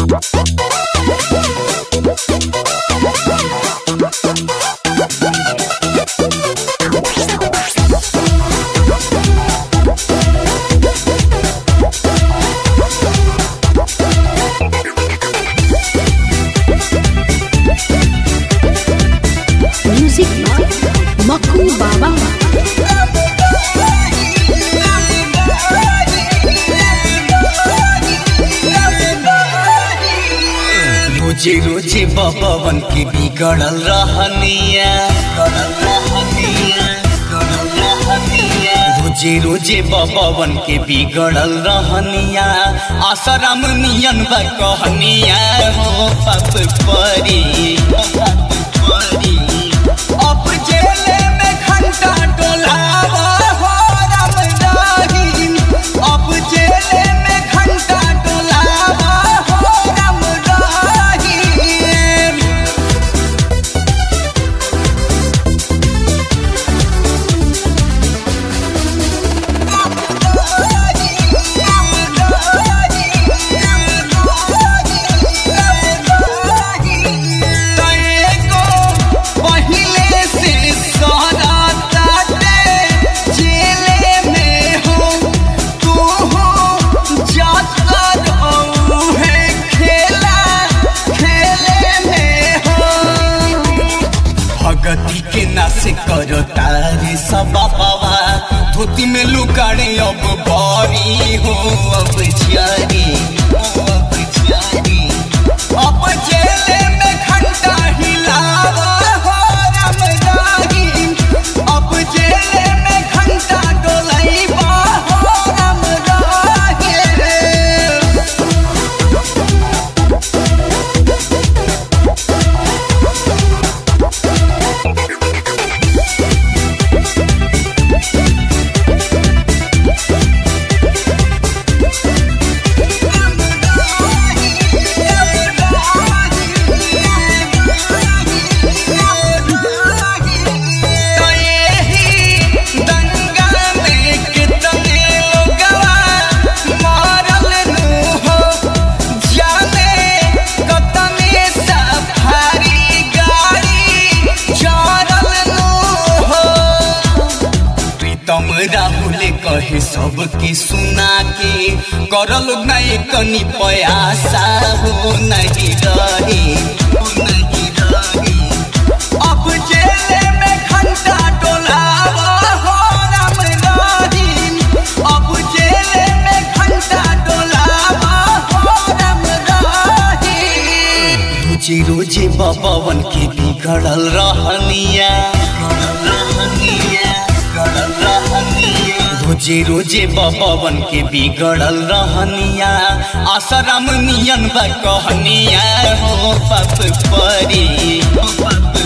Music by Maku Baba. रोजे रोजे बबन के बिगड़ल रहनिया रोजे रोजे बबन के बिगड़ल रहनिया आसराम नियन बा कहनिया हो पप परी पप परी अब जेले में घंटा डोलावा हो राम रहीम अब जेले में घंटा डोलावा हो राम रहीम तएको पहिले से सारा ताटे जेले में हो तू हो जाता रहू है खेला खेले में हो भगती के नाश करो तारे सब बाबा धोती में लुकाड़े अब बारी हो अब जारी अब जारी अब जेले में घंटा हिलावा हो राम रहीम अब जेले में घंटा डोलाइबा हो राम रहीम प्रीतम राहुल कहे सबके सुना के करल नहीं कनी पयासा हो नहीं रही हो नहीं रही अब जेले में घंटा डोलावा हो राम रहीम अब जेले में घंटा डोलावा हो राम रहीम रोजे रोजे बबन के बिगड़ल रहनिया रोजे रोजे बबन के बिगड़ल रहनिया आसराम नियन बा कहनिया हो पप परी हो पप